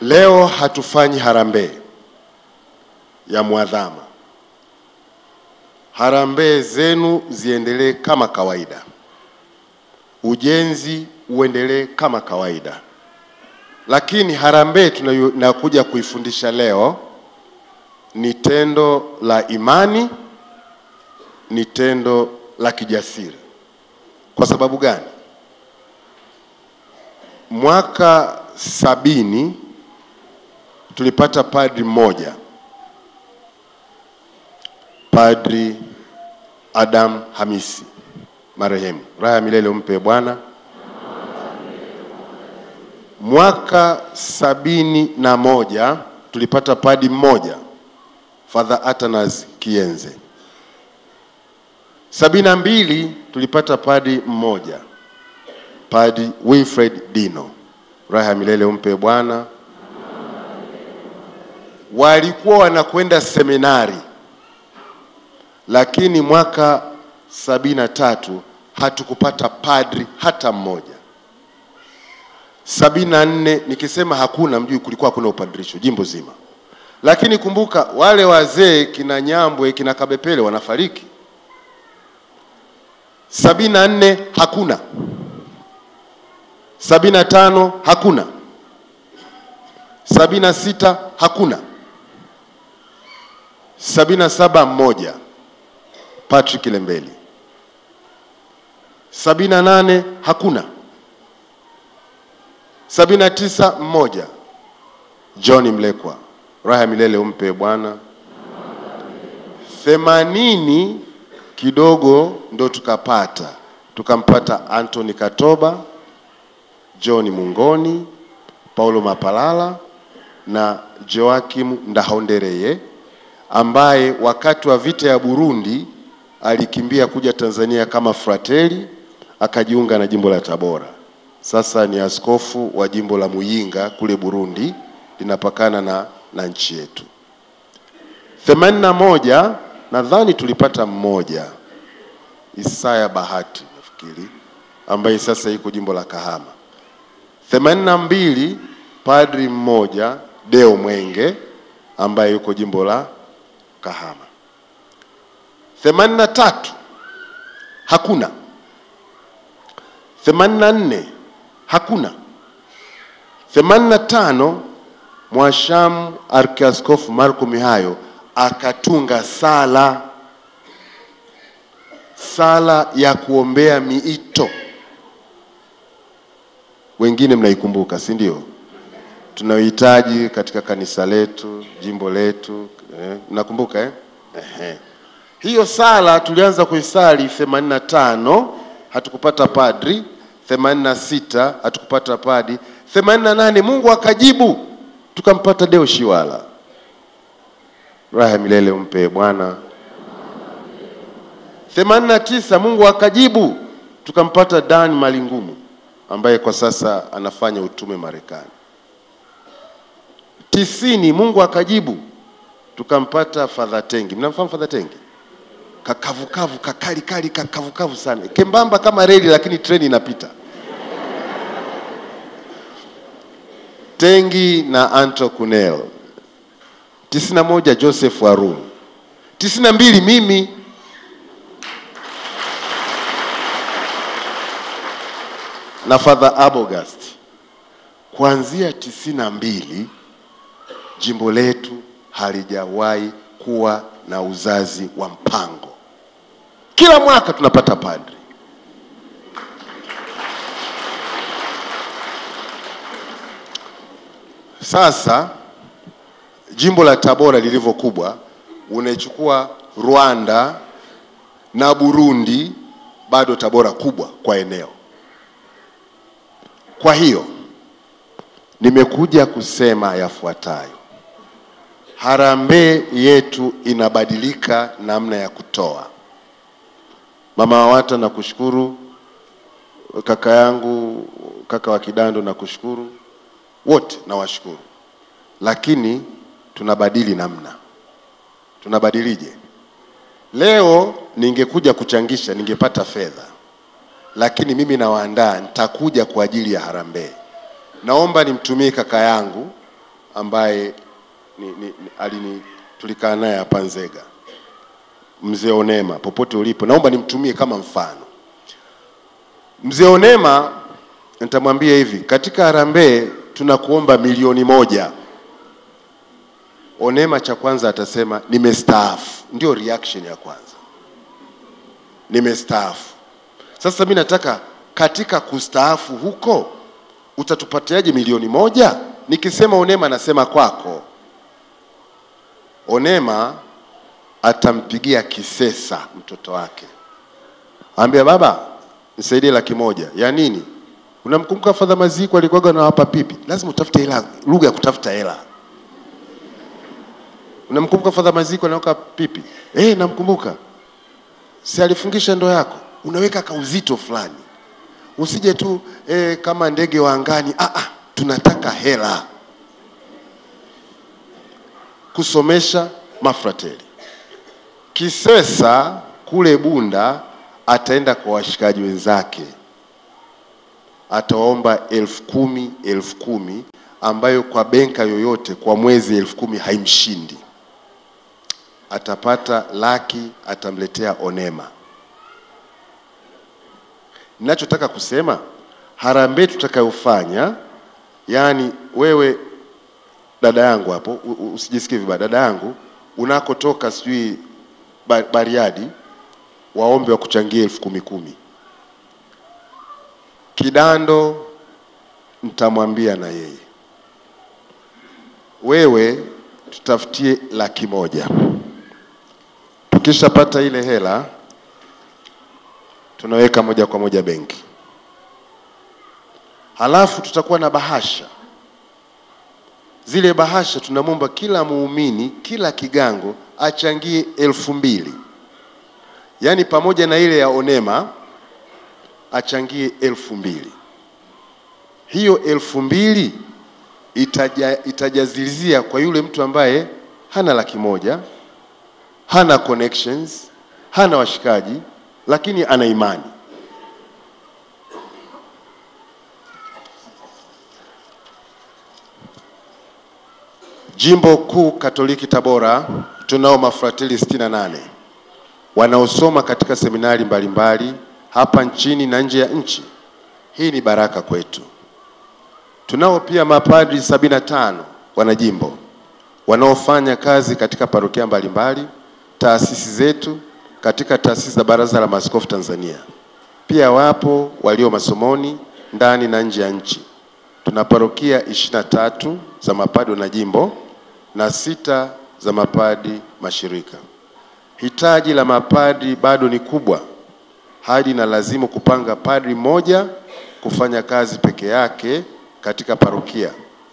Leo hatufanyi harambee ya mwadhama. Harambee zenu ziendelee kama kawaida, ujenzi uendelee kama kawaida, lakini harambee tunayokuja kuifundisha leo ni tendo la imani, ni tendo la kijasiri. Kwa sababu gani? Mwaka sabini tulipata padri mmoja, Padri Adam Hamisi marehemu, raha ya milele umpe Bwana. Mwaka sabini na moja tulipata padri mmoja, Father Atanas Kienze. Sabini na mbili tulipata padri mmoja, Padri Wilfred Dino, raha ya milele umpe Bwana. Walikuwa wanakwenda seminari, lakini mwaka sabini na tatu hatukupata padri hata mmoja. Sabini na nne nikisema hakuna, mjui kulikuwa hakuna upadrisho jimbo zima, lakini kumbuka wale wazee kina Nyambwe kina Kabepele wanafariki. Sabini na nne hakuna, sabini na tano hakuna, sabini na sita hakuna, sabini na saba mmoja Patrick Lembeli, sabini na nane hakuna, sabini na tisa mmoja John Mlekwa, raha ya milele umpe Bwana. Themanini kidogo ndo tukapata tukampata Anthony Katoba, John Mungoni, Paulo Mapalala na Joakim Ndahondereye ambaye wakati wa vita ya Burundi alikimbia kuja Tanzania kama frateli akajiunga na jimbo la Tabora. Sasa ni askofu wa jimbo la Muyinga kule Burundi, linapakana na, na nchi yetu. themanini na moja nadhani tulipata mmoja Isaya Bahati nafikiri, ambaye sasa yuko jimbo la Kahama. themanini na mbili padri mmoja Deo Mwenge ambaye yuko jimbo la Kahama. themanini na tatu hakuna. themanini na nne hakuna. themanini na tano Mwashamu Arkiaskofu Marko Mihayo akatunga sala sala ya kuombea miito. Wengine mnaikumbuka, si ndio? Tunayohitaji katika kanisa letu, jimbo letu, eh, mnakumbuka eh? Ehe. Hiyo sala tulianza kuisali 85 hatukupata padri, 86 hatukupata padri, 88 Mungu akajibu tukampata Deo Shiwala, raha ya milele umpe Bwana. 89 Mungu akajibu tukampata Dan Malingumu ambaye kwa sasa anafanya utume Marekani. tisini Mungu akajibu tukampata Father Tengi. Mnamfahamu Father Tengi? Kakavukavu, kakali kali, kakavukavu sana, kembamba kama reli, lakini treni inapita. Tengi na Anto Kunel. tisini na moja Joseph Warum. tisini na mbili mimi na Father Abogast. Kuanzia tisini na mbili jimbo letu halijawahi kuwa na uzazi wa mpango. Kila mwaka tunapata padri. Sasa jimbo la Tabora lilivyo kubwa, unaichukua Rwanda na Burundi, bado Tabora kubwa kwa eneo. Kwa hiyo nimekuja kusema yafuatayo. Harambee yetu inabadilika namna ya kutoa. Mama Wawata, nakushukuru. Kaka yangu, kaka wa Kidando, nakushukuru. Wote nawashukuru, lakini tunabadili namna. Tunabadilije? Leo ningekuja kuchangisha, ningepata fedha, lakini mimi nawaandaa, nitakuja kwa ajili ya harambee. Naomba nimtumie kaka yangu ambaye ni, ni, ni, alini tulikaa naye hapa Nzega, mzee Onema, popote ulipo, naomba nimtumie kama mfano. Mzee Onema, nitamwambia hivi, katika harambee tunakuomba milioni moja. Onema cha kwanza atasema nimestaafu, ndio reaction ya kwanza, nimestaafu. Sasa mi nataka katika kustaafu huko utatupatiaje milioni moja? Nikisema Onema anasema kwako. Onema atampigia kisesa mtoto wake, ambia baba, nisaidie laki moja ya nini? Unamkumbuka Fadha Maziko alikuwaga nawapa pipi? Lazima utafute hela, lugha ya kutafuta hela. Unamkumbuka Fadha Maziko anaweka pipi? Eh, namkumbuka. Si alifungisha ndoo yako? Unaweka kauzito fulani, usije tu eh, kama ndege wa angani. Ah, ah, tunataka hela kusomesha mafrateli. Kisesa kule Bunda ataenda kwa washikaji wenzake, atawaomba elfu kumi elfu kumi ambayo kwa benka yoyote kwa mwezi elfu kumi haimshindi. Atapata laki, atamletea Onema. Ninachotaka kusema harambee tutakayofanya, yaani wewe dada yangu hapo, u- u- usijisikie vibaya, dada yangu unakotoka sijui Ba- Bariadi, waombe wakuchangie elfu kumi kumi. Kidando nitamwambia na yeye, wewe tutafutie laki moja. Tukishapata ile hela tunaweka moja kwa moja benki, halafu tutakuwa na bahasha zile bahasha tunamwomba kila muumini kila kigango achangie elfu mbili yaani pamoja na ile ya onema achangie elfu mbili hiyo elfu mbili itaja, itajazilizia kwa yule mtu ambaye hana laki moja hana connections hana washikaji lakini ana imani Jimbo Kuu Katoliki Tabora tunao mafrateli 68 wanaosoma katika seminari mbalimbali hapa nchini na nje ya nchi. Hii ni baraka kwetu. Tunao pia mapadri 75 wanajimbo wanaofanya kazi katika parokia mbalimbali, taasisi zetu, katika taasisi za Baraza la Maaskofu Tanzania. Pia wapo walio masomoni ndani na nje ya nchi. Tuna parokia ishirini na tatu za mapadi wanajimbo na sita za mapadi mashirika. Hitaji la mapadi bado ni kubwa hadi na lazimu kupanga padri mmoja kufanya kazi peke yake katika parokia.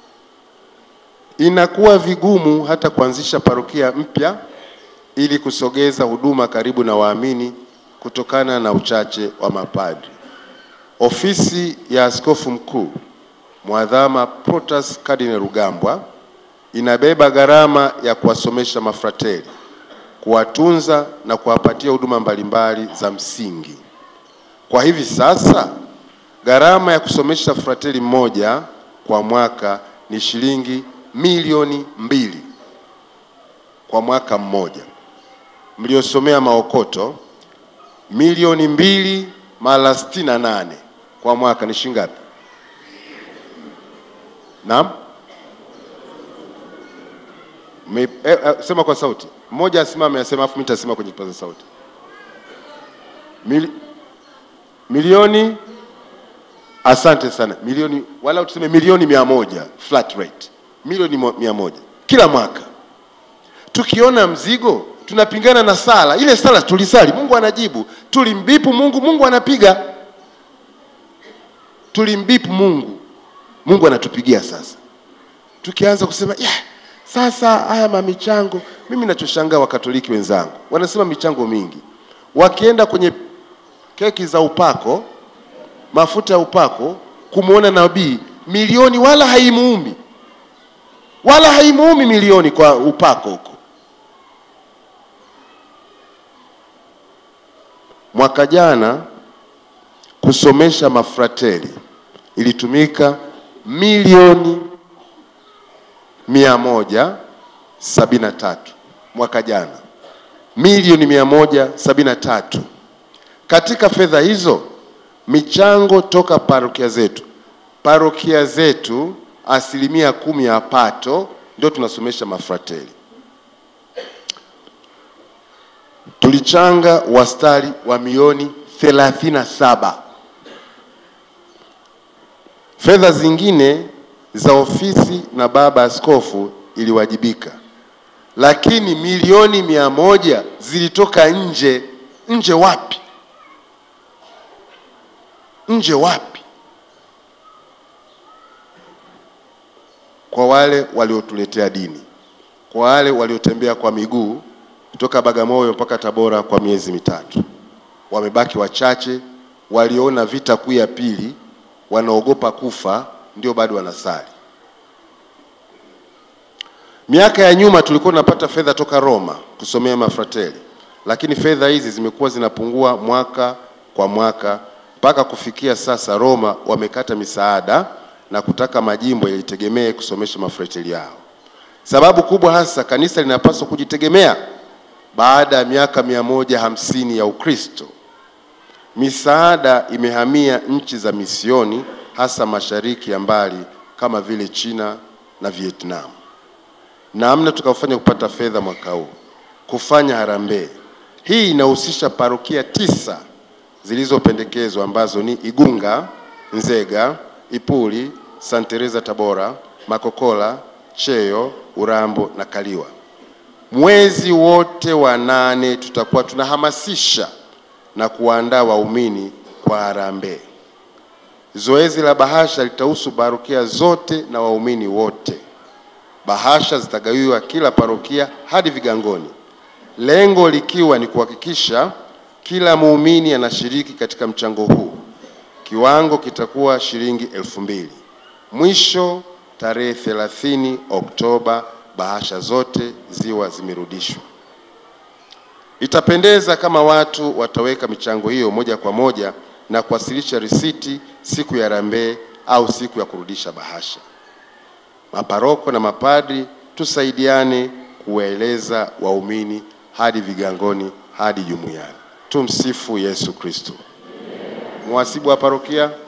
Inakuwa vigumu hata kuanzisha parokia mpya ili kusogeza huduma karibu na waamini kutokana na uchache wa mapadri. Ofisi ya Askofu Mkuu Mwadhama Protas Cardinal Rugambwa inabeba gharama ya kuwasomesha mafrateli, kuwatunza na kuwapatia huduma mbalimbali za msingi. Kwa hivi sasa gharama ya kusomesha frateli mmoja kwa mwaka ni shilingi milioni mbili kwa mwaka mmoja. Mliosomea maokoto milioni mbili mara sitini na nane kwa mwaka ni shilingi ngapi? Naam? Me, eh, eh, sema kwa sauti. Mmoja asimame asema afu mimi nitasema kwenye kipaza sauti. Mili, milioni asante sana. Milioni wala tuseme milioni mia moja flat rate. Milioni mo- mia moja kila mwaka. Tukiona mzigo tunapingana na sala. Ile sala tulisali, Mungu anajibu. Tulimbipu Mungu, Mungu anapiga. Tulimbipu Mungu, Mungu anatupigia sasa. Tukianza kusema yeah, sasa haya mamichango, mimi nachoshangaa Wakatoliki wenzangu wanasema michango mingi, wakienda kwenye keki za upako, mafuta ya upako, kumwona nabii, milioni wala haimuumi, wala haimuumi milioni kwa upako huko. Mwaka jana kusomesha mafrateli ilitumika milioni mia moja sabini na tatu mwaka jana, milioni mia moja sabini na tatu. Katika fedha hizo michango toka parokia zetu, parokia zetu asilimia kumi ya pato ndio tunasomesha mafrateli. Tulichanga wastari wa milioni thelathini na saba. Fedha zingine za ofisi na baba askofu iliwajibika, lakini milioni mia moja zilitoka nje. Nje wapi? Nje wapi? Kwa wale waliotuletea dini, kwa wale waliotembea kwa miguu kutoka Bagamoyo mpaka Tabora kwa miezi mitatu, wamebaki wachache. Waliona vita kuu ya pili, wanaogopa kufa, ndio bado wanasali. Miaka ya nyuma tulikuwa tunapata fedha toka Roma kusomea mafrateli, lakini fedha hizi zimekuwa zinapungua mwaka kwa mwaka mpaka kufikia sasa Roma wamekata misaada na kutaka majimbo yajitegemee kusomesha mafrateli yao. Sababu kubwa hasa kanisa linapaswa kujitegemea baada ya miaka mia moja hamsini ya Ukristo. Misaada imehamia nchi za misioni, hasa mashariki ya mbali kama vile China na Vietnam. Namna tukafanya kupata fedha mwaka huu, kufanya harambee hii inahusisha parokia tisa zilizopendekezwa ambazo ni Igunga, Nzega, Ipuli, Santa Teresa Tabora, Makokola, Cheyo, Urambo na Kaliwa. Mwezi wote wa nane tutakuwa tunahamasisha na kuwaandaa waumini kwa harambee. Zoezi la bahasha litahusu parokia zote na waumini wote. Bahasha zitagawiwa kila parokia hadi vigangoni, lengo likiwa ni kuhakikisha kila muumini anashiriki katika mchango huu. Kiwango kitakuwa shilingi elfu mbili. Mwisho tarehe 30 Oktoba bahasha zote ziwa zimerudishwa. Itapendeza kama watu wataweka michango hiyo moja kwa moja na kuwasilisha risiti siku ya harambee au siku ya kurudisha bahasha. Maparoko na mapadri tusaidiane kuwaeleza waumini hadi vigangoni hadi jumuiani. Tumsifu Yesu Kristo. Mhasibu wa parokia